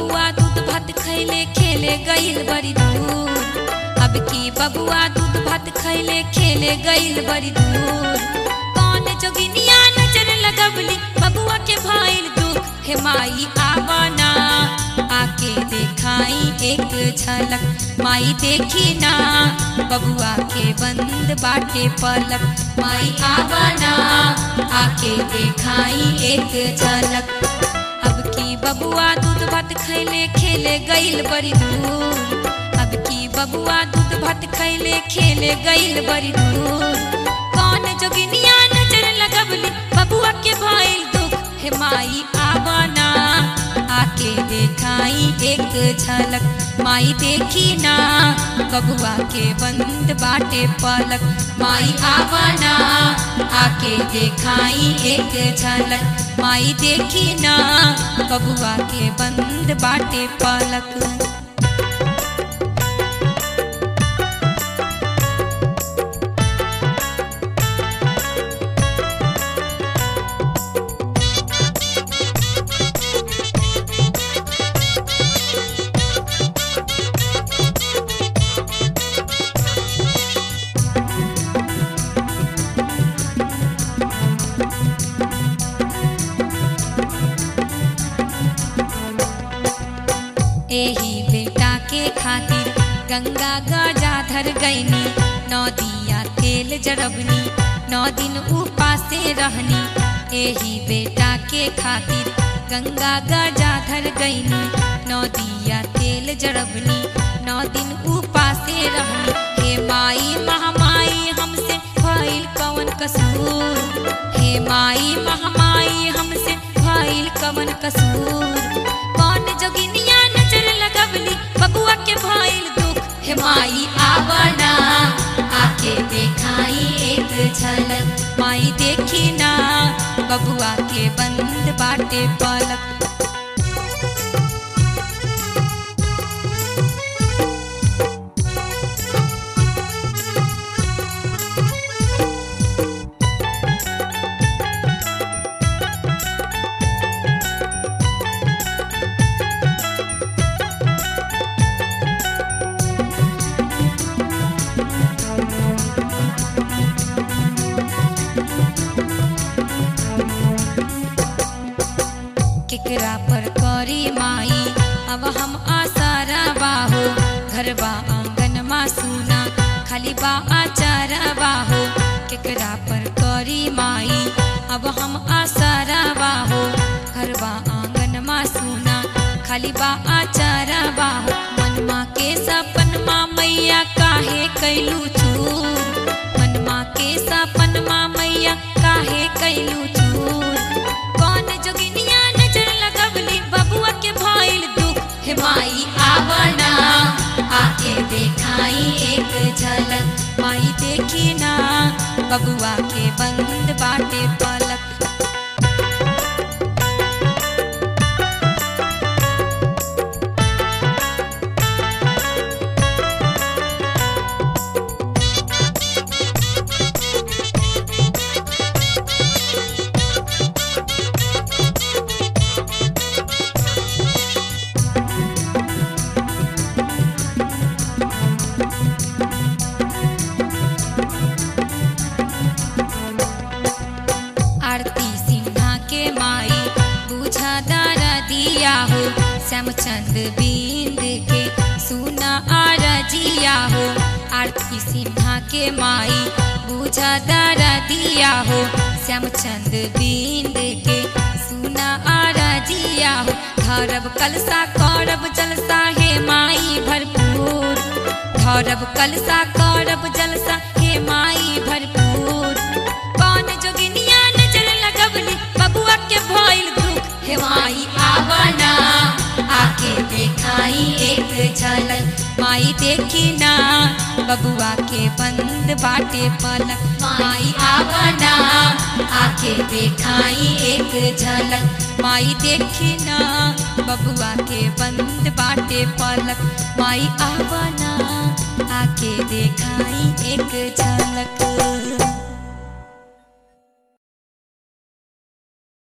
बबुआ दूध भात खैले खेले गईल बड़ी दूर अब की बबुआ दूध भात खैले खेले गईल बड़ी दूर कौन जोगिनिया नजर लगवली बबुआ के भाईल दुख हे माई आवाना आके देखाई एक झलक माई देखी ना बबुआ के बंद बाटे पलक माई आवाना आके देखाई एक झलक अब की बबुआ दूध भात खैले खेले गईल बड़ी दूर अब की बबुआ दूध भात खैले खेले गईल बड़ी दूर कौन जोगिनिया नजर लगवली बबुआ के भाईल दुख हे माई आवाना आके देखाई एक झलक माई देखी ना बबुआ के बंद बाटे पलक माई आवाना आके देखाई एक झलक माई देखी ना बबुआ के बंद बाटे पलक एही बेटा के खातिर गंगा गजा धर गईनी नौ दिया तेल जरबनी नौ दिन उपासे रहनी एही बेटा के खातिर गंगा गजा धर गईनी नौ दिया तेल जरबनी नौ दिन उपासे रहनी हे माई महामाई हमसे भइल कवन कसूर हे माई महामाई हमसे भइल कवन कसूर कौन जोगिनिया नजर लगवली बबुआ के भइल दुख हे माई आवना आके देखाई एक झलक माई देखी ना बबुआ के बंद बाटे पलक केकरा पर करी माई अब हम आसारा बाहो घरबा आंगन मा सुना खाली बा आचारा बाहो केकरा पर करी माई अब हम आसारा बाहो घरबा आंगन मा सुना खाली बा आचारा बाहो मनमा के सपन मा मैया काहे कैलू चूर मनमा के सपन मा मैया काहे कैलू चूर कौन जोगिनिया नजर लगवली बबुआ के भइल दुख हे माई आवना आके देखाई एक झलक माई देखी ना बबुआ के बंद बाटे पलक आरती सिन्हा के माई बुझा दारा दिया हो श्यामचंद बिंद के सुना आरजिया हो आरती सिन्हा के माई बुझा दारा दिया हो श्यामचंद बिंद के सुना आरजिया हो धरब कलसा करब जलसा हे माई भरपूर धरब कलसा करब जलसा हे माई भरपूर कौन जोगिनिया नजर लगवली बबुआ के भइल दुख हे माई आवना आके देखाई एक झलक माई देखी ना बबुआ के बंद बाटे पलक माई आवना आके देखाई एक झलक माई देखी ना बबुआ के बंद बाटे पलक माई आवना आके देखाई एक झलक